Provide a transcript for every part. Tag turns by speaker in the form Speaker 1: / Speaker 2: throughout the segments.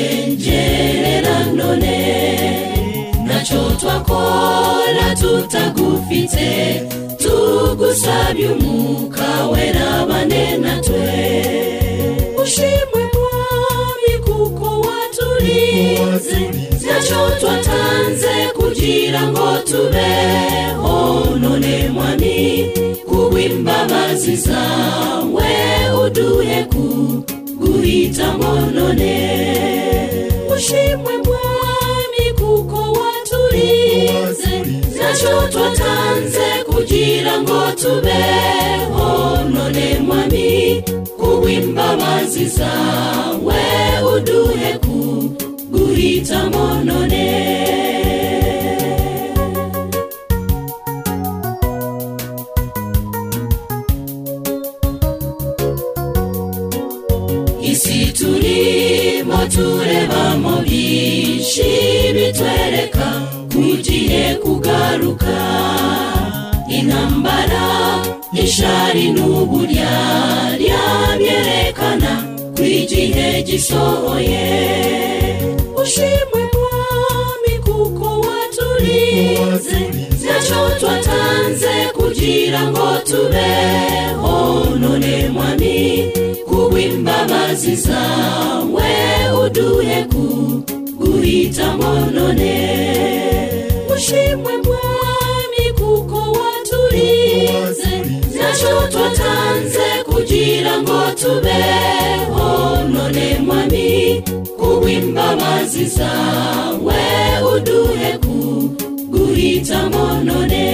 Speaker 1: kugushengerera none ntacyo twakora tutagufite tugusabye umwuka wera bane natwe ushimwe mwami kuko waturize ntacyo twatanze kugira ngo tubeho none mwami kubw'imbabazi zawe uduhe kuguhitamo none ushimwe mwami kuko waturize ntacyo twatanze kugira ngo tubeho none mwami kubw'imbabazi zawe uduhe kuguhitamo none isi turimo turebamo byinshi bitwereka kugiye kugaruka intambara ishari n'uburyarya byerekana ko igihe gisohoye ushimwe mwami kuko waturize ntacyo twatanze kugira ngo tubeho none mwami kubw'imbabazi zawe uduhe kuguhitamo none ushimwe mwami kuko waturize ntacyo twatanze kugira ngo tubeho none mwami kubw'imbabazi zawe uduhe kuguhitamo none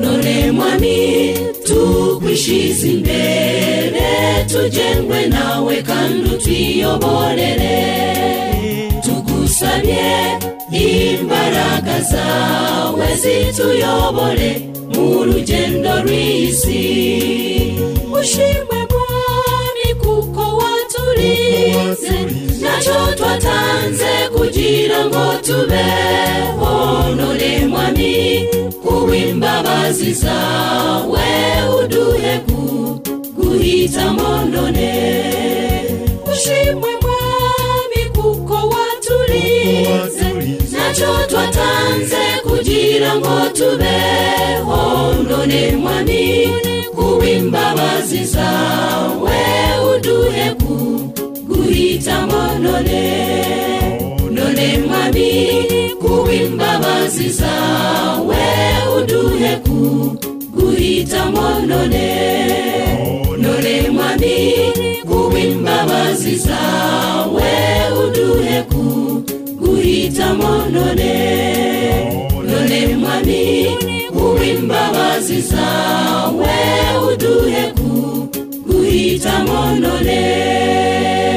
Speaker 1: none mwami tukwishize imbere tugengwe nawe kandi utwiyoborere tugusabye imbaraga zawe zituyobore mu rugendo rw'isi ushimwe mwami kuko waturize ntacyo twatanze kugira ngo tubeho none mwami kubw'imbabazi zawe uduhe kuguhitamo none ushimwe mwami kuko waturize ntacyo twatanze kugira ngo tubeho none mwami kubw'imbabazi zawe uduhe kuguhitamo none none mwami kubw'imbabazi zawe uduhe kuguhitamo none none mwami kubw'imbabazi zawe uduhe kuguhitamo none none mwami kubw'imbabazi zawe uduhe kuguhitamo none